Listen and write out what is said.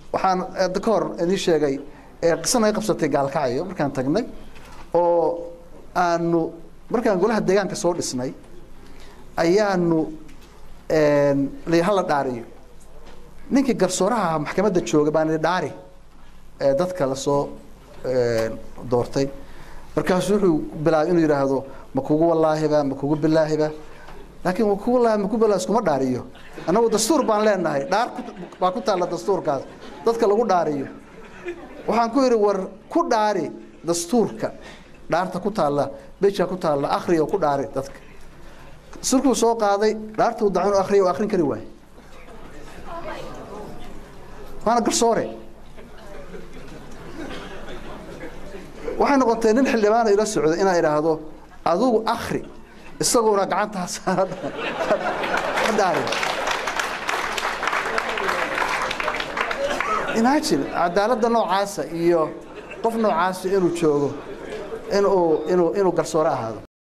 waxaan hadda ka hor idiin sheegay qisan ay qabsatay gaalkacyo markaan tagnay oo aanu markaan golaha deegaanka soo dhisnay ayaanu hala dhaariyo ninkii garsooraha maxkamadda jooga baan idhi dhaari dadka lasoo doortay markaasu wuxuu bilaabay inuu yidhaahdo ma kugu wallaahiba ma kugu bilaahiba laakiin kugu wallaahi ma ku bilaahi iskuma dhaariyo annagu dastuur baan leenahay dhaar baa ku taalla dastuurkaas dadka lagu dhaariyo waxaan ku yidhi war ku dhaari dastuurka dhaarta ku taalla bejka ku taalla akhriya ku dhaari dadka sulkuu soo qaaday dhaartuu dacan u akhriya oo akhrin kari waaye waana garsoore waxay noqotay nin xildhibaana ila socday inaa idhaahdo adugu akri isaguna gacantaa saara dhaari imagine cadaaladda noocaasa iyo qof noocaasa inuu joogo inuu inuu inuu garsoore ahaado